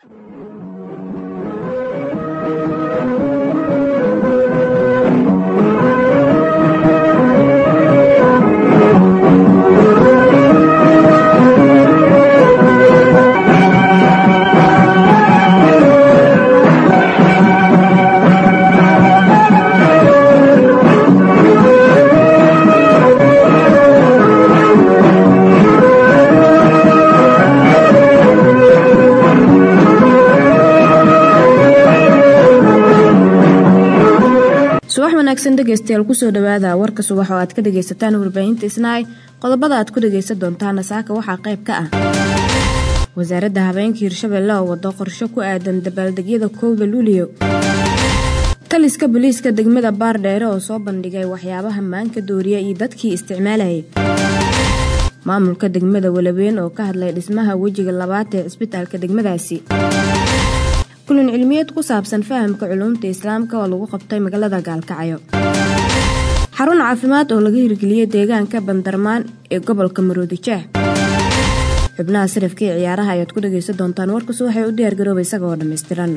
subax wanaagsan dhegeystayaal kusoo dhawaada warka subax oo aad ka dhageysataan warbaahinta isnaay qodobada aad ku dhageysan doontaana saaka waxaa qayb ka ah wasaaradda habeenka hirshabelle oo wado qorsho ku aadan dabaaldegyada kowda luuliyo taliska booliiska degmada baardheere oo soo bandhigay waxyaabaha maanka dooriya iyo dadkii isticmaalayay maamulka degmada walaweyn oo ka hadlay dhismaha wejiga labaad ee cisbitaalka degmadaasi kulan cilmiyeed ku saabsan fahamka culuumta islaamka oo lagu qabtay magaalada gaalkacyo xarun caafimaad oo laga hirgeliyey deegaanka bandarmaan ee gobolka maroodijeeh xubnaha sarafka ee ciyaaraha ayaad ku dhageysan doontaan warkasu waxay u diyaargarooba isagaoo dhammaystiran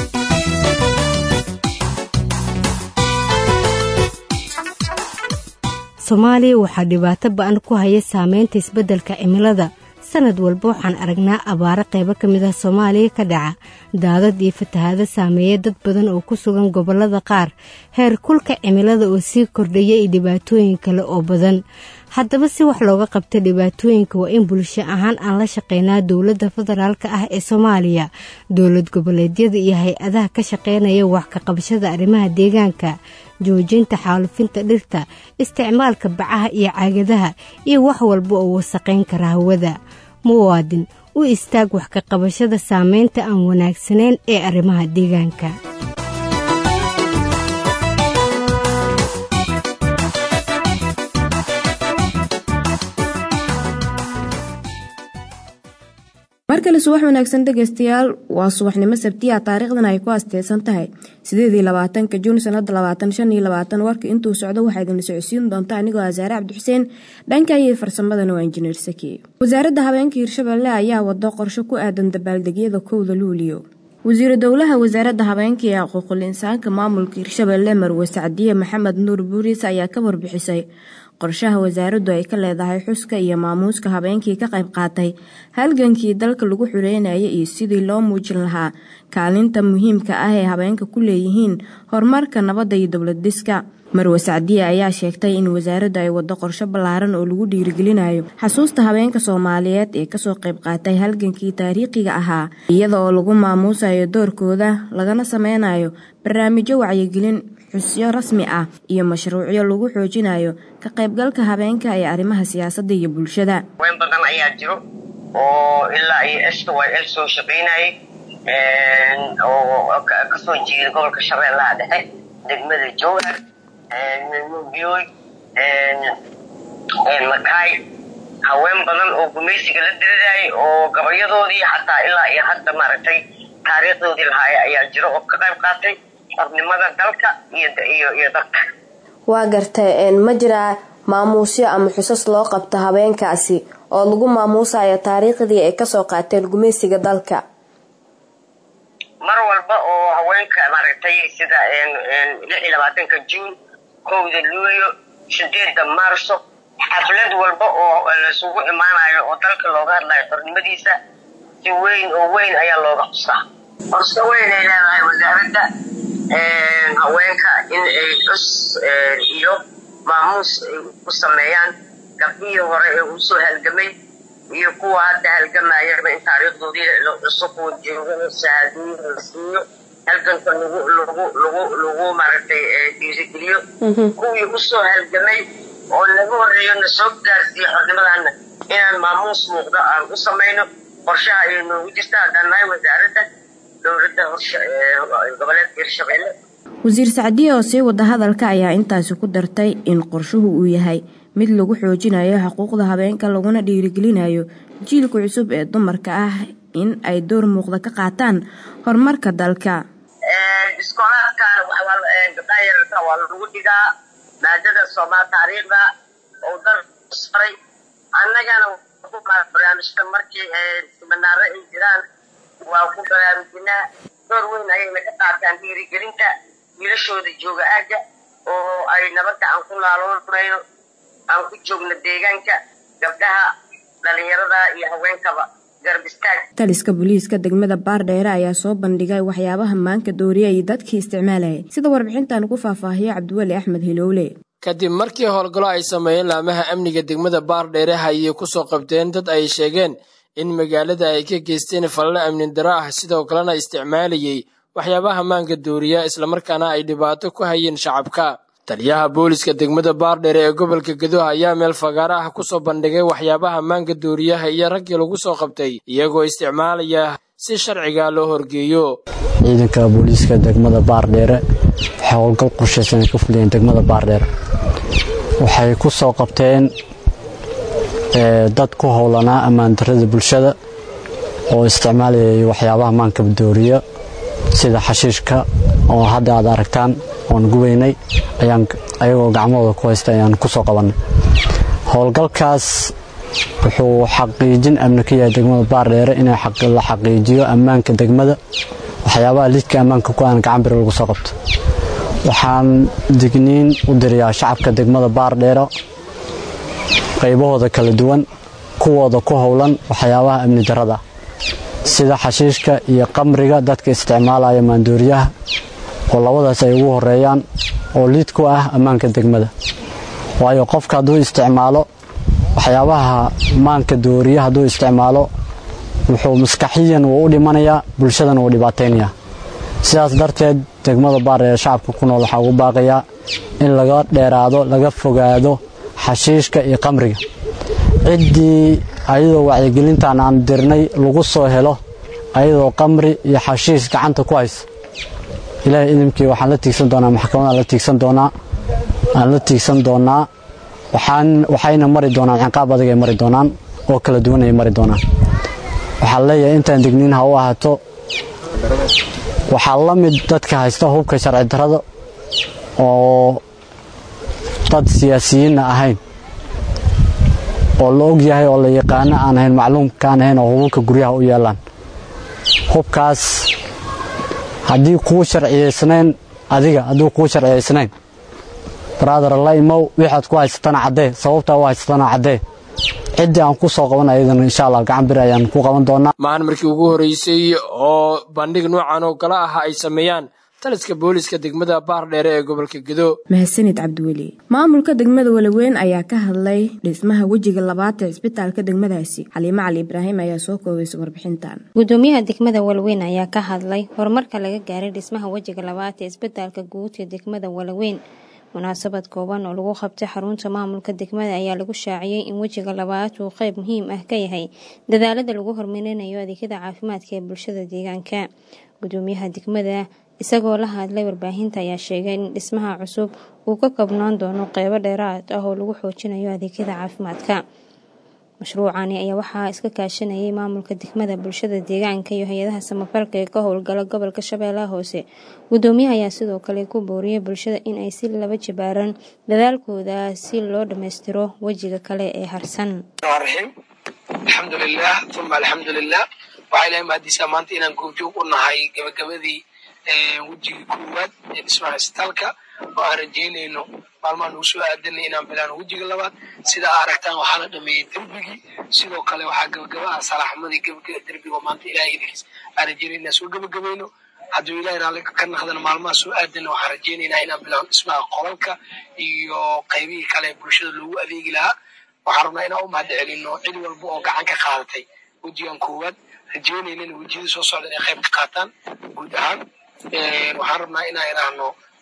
soomaaliya waxaa dhibaato ba-an ku haya saameynta isbeddelka cimilada sanad walba waxaan aragnaa abaaro qaybo ka mid ah soomaaliya ka dhaca daadad iyo fatahaado saameeya dad badan oo ku sugan gobollada qaar heer kulka cimilada oo sii kordhaya iyo dhibaatooyin kale oo badan haddaba si wax looga qabta dhibaatooyinka waa in bulsho ahaan aan la shaqeynaa dowladda federaalka ah ee soomaaliya dowlad goboleedyada iyo hay-adaha ka shaqeynaya wax ka qabashada arrimaha deegaanka joojinta xaalufinta dhirta isticmaalka bacaha iyo caagadaha iyo wax walba oo wasaqayn kara hawada muwaadin u istaag wax ka qabashada saameynta aan wanaagsanayn ee arrimaha deegaanka mar kale subax wanaagsan dhegeystayaal waa subaxnimo sabtiya taariikhdan ay ku asteysan tahay sideedii labaatanka juun sanada labaatan shan iyo labaatan warka intuu socdo waxaa idinla socodsiin doonta anigoo asaare cabdixuseen dhanka iyo farsamadana waa injineer saki wasaaradda habeenka hirshabelle ayaa wado qorsho ku aadan dabaaldegyada kowda luuliyo wasiiru dowlaha wasaaradda habeenka ee xuquuqul insaanka maamulka hirshabelle marwe sacdiye maxamed nuur buuriis ayaa ka warbixisay qorshaha wasaaraddu ay ka leedahay xuska iyo maamuuska habeenkii ka qayb qaatay halgankii dalka lagu xureynayay iyo sidii loo muujin lahaa kaalinta muhiimka ah ee habeenka ku leeyihiin horumarka nabadda iyo dowlad dhiska marwe sacdiye ayaa sheegtay in wasaaraddu ay wado qorsho ballaaran oo lagu dhiirigelinayo xasuusta habeenka soomaaliyeed ee kasoo qayb qaatay halgankii taariikhiga ahaa iyada oo lagu maamuusayo doorkooda lagana sameynayo barnaamijyo wacyigelin xusyo rasmi ah iyo mashruucyo lagu xoojinayo ka qaybgalka habeenka ee arrimaha siyaasadda iyo bulshada weyn badan ayaa jiro oo ilaa iyo s y l soo shaqaynayay oo kasoo jeeda gobolka shabeellaha dhexe degmada jowhar nubiyoy makaay haween badan oo gumaysiga la diridayay oo gabayadoodii xataa ilaa iyo hadda maaragtay taariikhdoodii lahaaya ayaa jiro oo ka qayb qaatay xornimada dalka iyo dalka waa gartay ma jiraa maamuusyo ama xusas loo qabto habeenkaasi oo lagu maamuusayo taariikhdii ay kasoo qaateen gumaysiga dalka mar walba oo haweenka maaragtay sida lix iyo labaatanka juun kowda luulyo sideeda maarso xaflad walba oo laisugu imaanayo oo dalka looga hadlayo xornimadiisa si weyn oo weyn ayaa looga xusaa horse weyn ay leedahay wasaaradda haweenka in ay cus iyo maamuus ay u sameeyaan gabdhihii hore ee usoo halgamay iyo kuwa hadda halgamayaba in taariikhdoodii la cuso kuwa joogana shahaadooyin la siiyo halganka lagu lagu lagu lagu maaragtay dhiirigeliyo kuwii usoo halgamay oo laga horeeyo na soo gaarsiiyo xornimadana inaan maamuus muuqdo aan u samayno qorshaha ay noogu jirta haddaan nahay wasaaradda dowladda goboleedka hirshabelle wasiir sacdiye oo sii wada hadalka ayaa intaasi ku dartay in qorshuhu uu yahay mid lagu xoojinayo xuquuqda habeenka laguna dhiirigelinayo jiilka cusub ee dumarka ah in ay door muuqda ka qaataan horumarka dalka iskoolaadkan gabdhaha yararka waa lagu dhigaa maadada soomaal taariikhda oo dalka saray annagana barnaamijka markii siminaaro ay jiraan waa ku baraarujinaa door weyn ayayna ka qaataan dhiirigelinta wiilashooda jooga aagga oo ay nabadda aan ku naaloonayno aan ku joogno deegaanka gabdhaha dhalinyarada iyo haweenkaba garab istaag taliska booliiska degmada baardheere ayaa soo bandhigay waxyaabaha maanka dooriya iyo dadkii isticmaalayay sida warbixintan ku faahfaahiyo cabdiweli axmed hilowle kadib markii howlgallo ay sameeyeen laamaha amniga degmada baardheere hayay kusoo qabteen dad ay sheegeen in magaalada ay ka geysteen falalo amni daro ah sidoo kalena isticmaalayay waxyaabaha maanka dooriya islamarkaana ay dhibaato ku hayeen shacabka taliyaha booliska degmada baardheere ee gobolka gedo ayaa meel fagaaro ah kusoo bandhigay waxyaabaha maanka dooriyaha iyo raggii lagu soo qabtay iyagoo isticmaalaya si sharciga loo horgeeyo ciidanka booliiska degmada baardheere waxay howlgal qorshaysan ay ka fuliyeen degmada baardheere waxay ku soo qabteen dad ku howlanaa ammaandarada bulshada oo isticmaalayay waxyaabaha maanka dooriya sida xashiishka oo hadda aad aragtaan oon gubaynay ayagoo gacmahooda ku haysta ayaan ku soo qabannay howlgalkaas wuxuu xaqiijin amni ka yahay degmada baardheere in la xaqiijiyo ammaanka degmada waxyaabaha lidka ammaanka ku aan gacan bir lagu soo qabto waxaan digniin u dirayaa shacabka degmada baardheero qaybahooda kala duwan kuwooda ku howlan waxyaabaha amni darada sida xashiishka iyo qamriga dadka isticmaalaya maandooriyaha oo labadaas ay ugu horeeyaan oo liid ku ah ammaanka degmada waayo qofka hadduu isticmaalo waxyaabaha maanka dooriya hadduu isticmaalo wuxuu maskaxiyan wuu u dhimanayaa bulshadana wuu dhibaataynayaa sidaas darteed degmada baardheere shacabka ku nool waxaa ugu baaqayaa in laga dheeraado laga fogaado xashiishka iyo qamriga ciddii ayadoo wacyigelintan aan dirnay lagu soo helo ayadoo qamri iyo xashiish gacanta ku haysa ilaahay idimkii waxaan la tiigsan doonaa maxkamadaan la tiigsan doonaa aan la tiigsan doonaa waxaan waxayna mari doonaan ciqaab adag ay mari doonaan oo kala duwan ay mari doonaan waxaan leeyahay intaan digniin ha u ahaato waxaa la mid dadka haysta hubka sharci darrada oo dad siyaasiyiinna ahayn oo la og yahay oo la yaqaano aan ahayn macluumka aan ahayn oo hubabka guryaha u yeelaan hubkaas haddii kuu sharciyaysnayn adiga hadduu kuu sharciyaysnayn brother la imow wixaad ku haysatana caddee sababtaa u haysatana caddee ciddii aan ku soo qaban ayadana insha allah gacan bir ayaan ku qaban doonaa maahan markii ugu horreysay oo bandhig noocan oo kale ah ay sameeyaan taliska booliska degmada baardheere ee gobolka gedo mahadsanid cabdiweli maamulka degmada walaweyn ayaa ka hadlay dhismaha wejiga labaad ee cisbitaalka degmadaasi xaliimo cali ibraahim ayaa soo koobaysa warbixintan gudoomiyaha degmada walaweyn ayaa ka hadlay horumarka laga gaaray dhismaha wejiga labaad ee cisbitaalka guud ee degmada walaweyn munaasabad kooban oo lagu qabtay xarunta maamulka degmada ayaa lagu shaaciyey in wejiga labaad uu qeyb muhiim ah ka yahay dadaalada lagu hormarinayo adeegyada caafimaadka ee bulshada deegaanka gudoomiyaha degmada isagoo la hadlay warbaahinta ayaa sheegay in dhismaha cusub uu ka koobnaan doono qeybo dheeraad ah oo lagu xoojinayo adeegyada caafimaadka mashruucani ayaa waxaa iska kaashanayay maamulka degmada bulshada deegaanka iyo hay-adaha samafalka ee ka howlgala gobolka shabeellaha hoose gudoomiyaha ayaa sidoo kale ku booriyay bulshada in ay si laba jibaaran dadaalkooda si loo dhammaystiro wejiga kale ee harsan raxiim alxamdulilah uma alxamdulilah waxaa ilahay mahadiisaa maanta inaan goobjoog u nahay gabagabadii wejigii koowaad ee dhismaha isbitaalka oo aan rajeynayno maalmaha nagu soo aadanay inaan bilaano wejiga labaad sida aa aragtaan waxaa la dhameeyey derbigii sidoo kale waxaa gabagaba ah salaaxmadii derbiga oo maanta ilahay idinkiis aan rajeynay inaan soo gabagabayno hadduu ilahay raalli ka naqdana maalmaha soo aadana waxaan rajeynaynaa inaan bilaano dhismaha qolalka iyo qaybihii kale bulshada loogu adeegi lahaa waxaan rabnaa inaan u mahad celino cid walba oo gacan ka qaadatay wejigan koowaad rajeynaynana wejiyada soo socda inay qayb ka qaataan guud ahaan waxaan rabnaa inaan idhaahno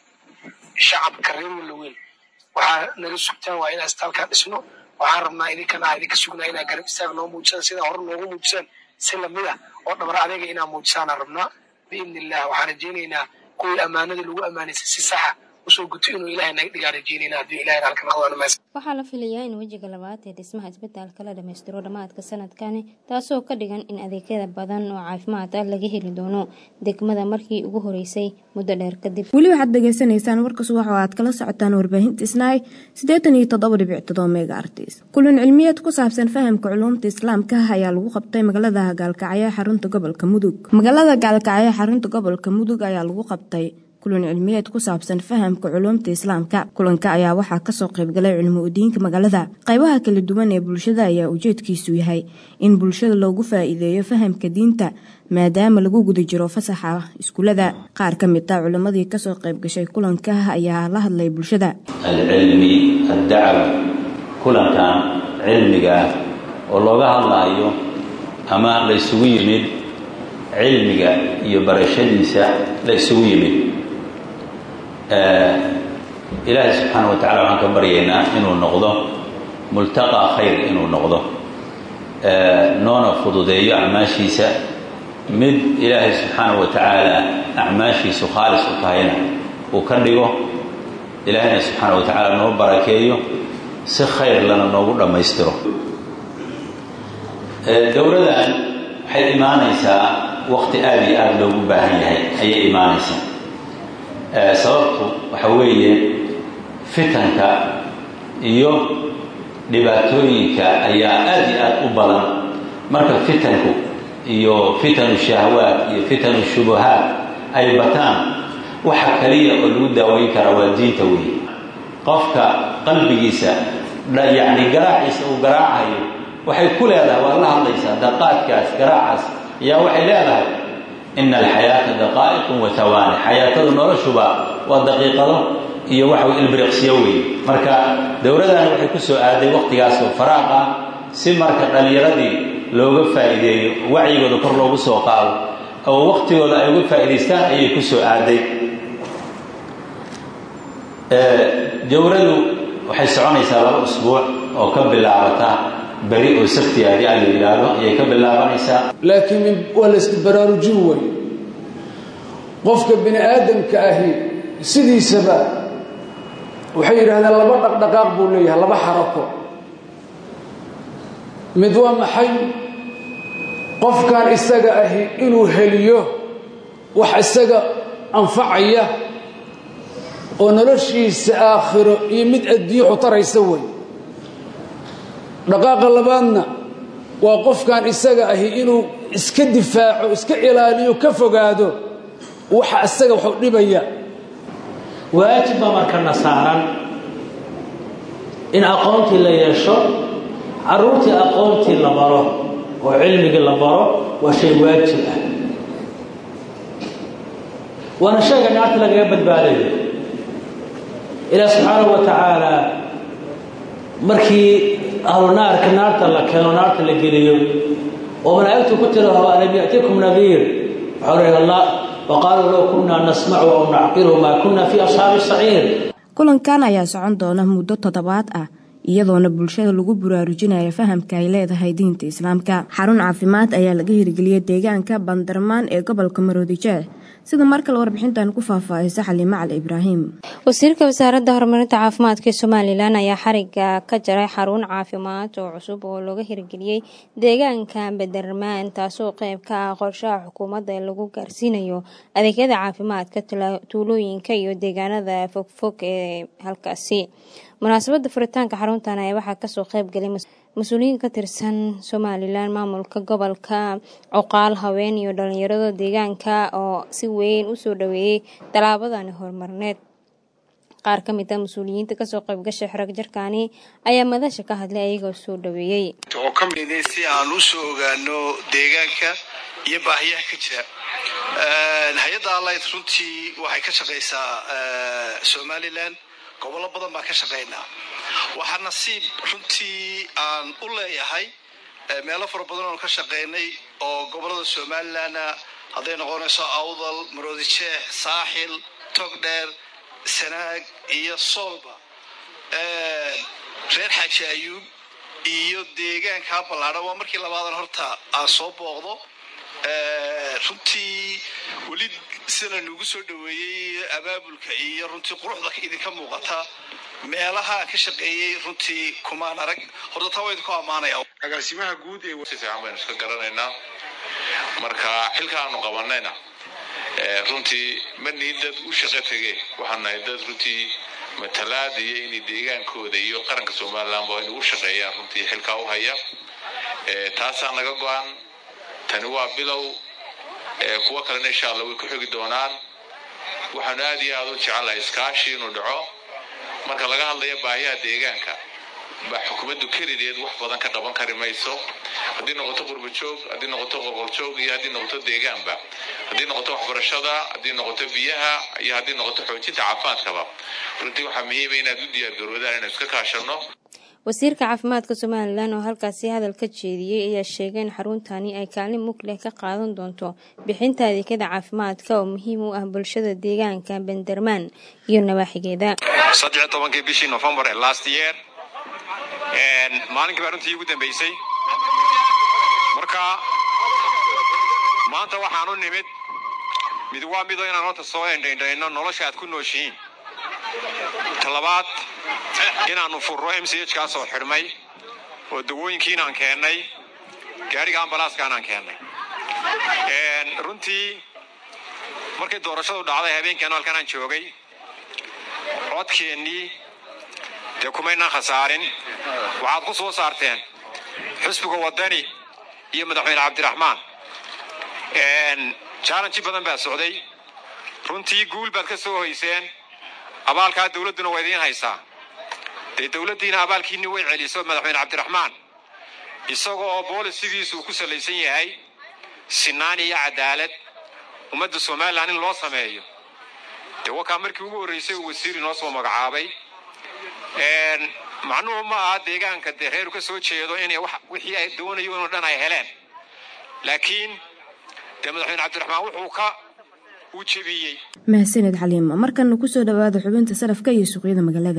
shacabka reer walaweyn waxaa naga sugtaan waa inaan isbitaalkaa dhisno waxaan rabnaa idinkana aa idinka sugnaa inaa garab istaag noo muujisaan sidaa hore noogu muujisaan si lamid ah oo dhabar adeega inaa muujisaanaan rabnaa biidni illah waxaan rajeynaynaa kuwii ammaanada lagu ammaanaysay si saxa usoo guto inuu ilaahay naga dhigaa rajeynayna haddii ilahay halka noqdaan mees waxaa la filayaa in wejiga labaad ee dhismaha isbitaalka la dhammaystiro dhammaadka sanadkani taasoo ka dhigan in adeegyada badan oo caafimaad ah laga heli doono degmada markii ugu horeysay muddo dheer kadib weli waxaad dhegaysanaysaan warka subax oo aad kala socotaan warbaahinta isnaay siddeetan iyo toddoba dhibic todoba mega artis kulan cilmiyeed ku saabsan fahamka culuumta islaamka ayaa lagu qabtay magaalada gaalkacyo xarunta gobolka mudug magaalada gaalkacyo xarunta gobolka mudug ayaa lagu qabtay kulan cilmiyeed ku saabsan fahamka culuumta islaamka kulanka ayaa waxaa kasoo qaybgalay culimo udiinka magaalada qaybaha kala duwan ee bulshada ayaa ujeedkiisu yahay in bulshada loogu faa-iideeyo fahamka diinta maadaama lagu guda jiro fasaxa iskuulada qaar ka mid a culimmadii kasoo qaybgashay kulanka ayaa la hadlay bulshada alcilmi addacwa kulankan cilmiga ah oo looga hadlaayo ama la isugu yimid cilmiga iyo barashadiisa la isugu yimid ilaahay subxaana wa tacala waxaan ka baryaynaa inuu noqdo multaqa khayr inuu noqdo noona fududeeyo acmaashiisa mid ilaahay subxaana wa tacaala acmaashiisu khaalis u tahayna uu ka dhigo ilaahayna subxaana wa tacaala noo barakeeyo si khayr lana noogu dhammaystiro dowladan waxay imaanaysaa waqti aada iyo aada loogu baahan yahay ayay imaanaysaa sababtu waxa weeye fitanka iyo dhibaatooyinka ayaa aada iyo aada u badan marka fitanku iyo fitanu shahwaat iyo fitanu shubuhaat ay bataan waxa kaliya oo lagu daaweyn karaa waa diinta weeye qofka qalbigiisa yacni garaaciisa uu garaacayo waxay ku leedahay waad la hadlaysaa daqaadkaas garaacaas ayaa waxay leedahay ina alxayaata daqaa'iqun wa tawaani xayaatada noloshuba waa daqiiqado iyo waxa wey ilbiriqsiyo weeye marka dowladani waxay ku soo aaday waqtigaas oo faraaq ah si marka dhallinyaradii looga faa'iideeyo wacyigooda kor loogu soo qaado oo waqtigooda ay uga faa'idaystaan ayay ku soo aaday jawradu waxay soconaysaa laba usbuuc oo ka bilaabata beri oo sabtigaadi a la yidhaahdo ayay ka bilaabanaysaa laakiin waa la iska baraarujin wey qofka bini aadamka ahi sidiisaba waxay yidhahdeen laba dhaqdhaqaaq buu leeyahay laba xarako mid waa maxay qofkan isaga ahi inuu heliyo wax isaga anfacaya oo noloshiisa aakhiro iyo mid addiixu taraysa wey dhaqaaqa labaadna waa qofkan isaga ahi inuu iska difaaco iska ilaaliyo ka fogaado waxa isaga waxu dhibaya waajib baa markana saaran in aqoontii la yeesho carruurtii aqoontii la baro oo cilmigii la baro waa shay waajib ah waana shayga naarta lagaga badbaadayo ilaah subxaanahu wa tacaala markii ahlu naarka naarta la keeno naarta la geliyo oo malaa'igtu ku tiraahdo alam ya'tikum nadiir waxau leeyahay allah waqaaluu low kunaa nasmacu aw nacqilu maa kunna fii ashaabi saciir kulankan ayaa socon doona muddo toddobaad ah iyadoona bulshada lagu buraarujinayo fahamka ay leedahay diinta islaamka xarun caafimaad ayaa laga hirgeliyey deegaanka bandarmaan ee gobolka maroodijeeh sida mar kale warbixintan ku faahfaahisa xaliime cali ibraahim wasiirka wasaaradda horumarinta caafimaadka ee somalilan ayaa xariga ka jaray xarun caafimaad oo cusub oo looga hirgeliyey deegaanka badarmaan taasoo qeyb ka ah qorshaha xukuumadda ee lagu gaarsiinayo adeegyada caafimaadka tuulooyinka iyo deegaanada fogfog ee halkaasi munaasabada furitaanka xaruntan ayaa waxaa kasoo qeyb galay mas-uuliyiin ka tirsan somalilan maamulka gobolka cuqaal haween iyo dhalinyarada deegaanka oo si weyn usoo dhaweeyey tallaabadani horumarneed qaar ka mid a mas-uuliyiinta kasoo qaybgashay xorag jarkani ayaa madasha ka hadlay ayagoo soo dhaweeyey oo ka miday si aan u soo ogaano deegaanka iyo baahiyaha ka jira hay-adda allight runtii waxay ka shaqaysaa somalilan gobollo badan baan ka shaqaynaa waxaa nasiib runtii aan u leeyahay meelo fara badan oon ka shaqaynay oo gobollada somalilanna hadday noqonayso awdal maroodijeex saaxil togdheer sanaag iyo soolba reer xaaji ayuub iyo deegaankaa ballaadhan waa markii labaadan horta aan soo booqdo runtii weli sida nugu soo dhoweeyey abaabulka iyo runtii quruxda idinka muuqata meelaha ka shaqeeyey runtii kumaan arag horta taa waa idinku ammaanaya agaasimaha guud ee si fiican baynu iska garanaynaa marka xilka aanu qabanayna runtii ma nihin dad u shaqo tege waxaan nahay dad runtii matalaad iyo inay deegaankooda iyo qaranka somaliland ba inay u shaqeeyaan runtii xilkaa u haya taasaa naga go-an tani waa bilow kuwo kalena insha allah way ku xogi doonaan waxaanu aad iyo aad u jecelahay iskaashi inuu dhaco marka laga hadlayo baahiyaha deegaanka ba xukuumaddu kelideed wax badan ka qaban kari mayso haddii noqoto qurbajoog haddii noqoto qoqoljoog iyo haddii noqoto deegaanba haddii noqoto waxbarashada haddii noqoto biyaha iyo haddii noqoto xoojinta caafimaadkaba runtii waxaa muhiima inaad u diyaargaroodaan inaan iska kaashanno wasiirka caafimaadka somalilan oo halkaasi hadal ka jeediyey ayaa sheegay in xaruntani ay kaalin mug leh ka qaadan doonto bixinta adeegyada caafimaadka oo muhiim u ah bulshada deegaanka bandermaan iyo nawaaxigeeda saddex tobankii bishii novembar ee last year maalinkii baa runtii ugu dambeysay marka maanta waxaan u nimid mid waa mido inaan horta soo endhaindhayno nolosha aad ku nooshihiin talabaad inaannu furro m c h kaasoo xidhmay oo dawooyinkiinaan keennay gaadhiga ambalaaskaanaan keennay runtii markay doorashadu dhacday habeenkan halkanaan joogay codkeennii dee kumaynaan khasaarin waxaad ku soo saarteen xusbiga waddani iyo madaxweyne cabdiraxmaan jaalanji badan baa socday runtii guul baad ka soo hoyseen abaalkaa dawladduna waa idiin haysaa dee dawladdiina abaalkiinni way celiso madaxweyne cabdiraxmaan isaga oo boolisigiisu ku salaysan yahay sinaan iyo cadaalad ummadda somalilan in loo sameeyo dee wakaa markii ugu horraysay uu wasiir inoo soo magacaabay macnuhu ma aha deegaanka dee reeru ka soo jeedo inay wixii ay doonayo inoo dhan ay heleen laakiin dee madaxweyne cabdiraxmaan wuxuu ka uu jebiyey mahadsaned xaliima markana kusoo dhawaada xubinta sarafka iyo suuqyada magaalada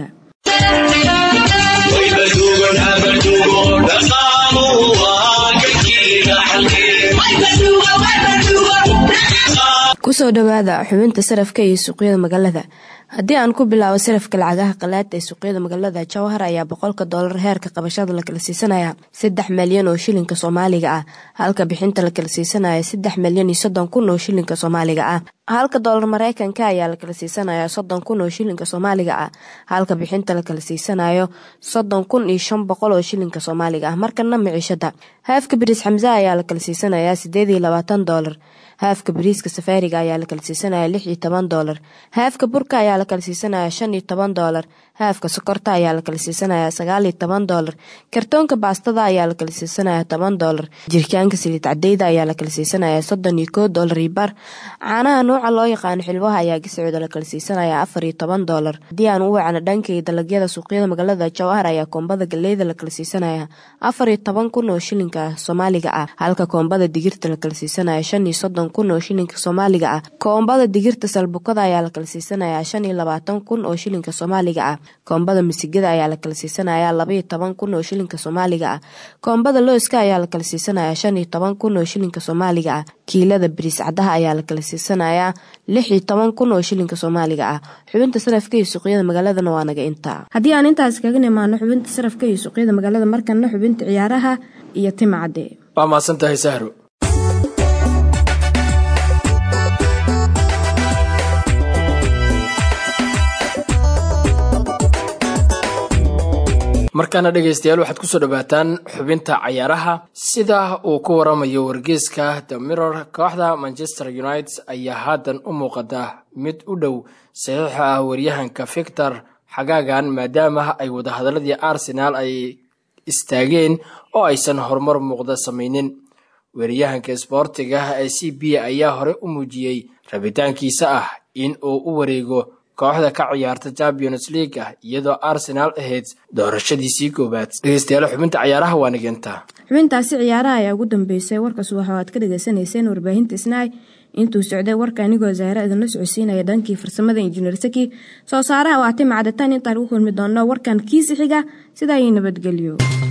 kusoo dhawaada xubinta sarafka iyo suuqyada magaalada haddii aan ku bilaabo sarafka lacagaha qalaada ee suuqyada magaalada jawhar ayaa boqolka doolar heerka qabashada la kala siisanaya saddex malyan oo shilinka soomaaliga ah halka bixinta la kala siisanaya saddex malyan iyo soddon kun oo shilinka soomaaliga ah halka doolar mareykanka ayaa la kala siisanaya soddon kun oo shilinka soomaaliga ah halka bixinta la kala siisanayo soddon kun iyo shan boqol oo shilinka soomaaliga ah markana miciishada haafka bariis xamse ayaa la kala siisanaya sideed iyo labaatan doolar haafka bariiska safaariga ayaa la kala siisanaya lix iyo toban doolar haafka burka ayaa la kala siisanaya shan iyo toban doolar haafka sokorta ayaa la kala siisanaya sagaal iyo toban doolar kartoonka baastada ayaa la kala siisanaya toban doolar jirkaanka saliid cadeyda ayaa la kala siisanaya soddon iyo koo doolar iyo bar caanaha nooca loo yaqaano xilwaha ayaa gasicooda la kala siisanaya afar iyo toban doolar haddii aan u wacno dhankay dalagyada suuqyada magaalada jawhar ayaa koombada galeyda la kala siisanaya afar iyo toban kun oo shilinka soomaaliga ah halka koombada digirta la kala siisanaya shan iyo soddon kun oo shilinka soomaaliga ah koombada digirta salbukada ayaa la kala siisanaya shan iyo labaatan kun oo shilinka soomaaliga ah koombada misigada ayaa la kala siisanaya laba iyo toban kun oo shilinka soomaaliga ah koombada looska ayaa la kala siisanaya shan iyo toban kun oo shilinka soomaaliga ah kiilada bariis cadaha ayaa la kala siisanaya lix iyo toban kun oo shilinka soomaaliga ah xubinta sarafka iyo suuqyada magaaladana waa naga intaa haddii aan intaas kaga nimaano xubinta sarafka iyo suuqyada magaalada markana xubinta ciyaaraha iyo timcadde waa mahadsan tahay sahro markaana dhegaystayaal waxaad kusoo dhawaataan xubinta cayaaraha sida uu ku waramayo wargeyska the mirror kooxda manchester united ayaa haatan u muuqata mid u dhow saxiixa ah waryahanka victor xagaagan maadaama ay wadahadaladii arsenaal ay istaageen oo aysan horumar muuqda samaynin weeryahanka isboortiga ee c b ayaa hore u muujiyey rabitaankiisa ah in uu u wareego kooxda ka ciyaarta champions league ah iyadoo arsenaal ahayd doorashadiisii koowaad dhegeystayaal xubinta cayaaraha waa nigintaa xubintaasi ciyaaraha ayaa ugu dambeysay warkas waxa aad ka dhagaysanayseen warbaahinta isnaay intuu socday warka anigoo zaahra idinla socodsiinaya dhankii farsamada injineer saki soo saaraha waa timacadataan intaan ugu kulmi doonno warkan kiisi xiga sidaa iyo nabadgelyo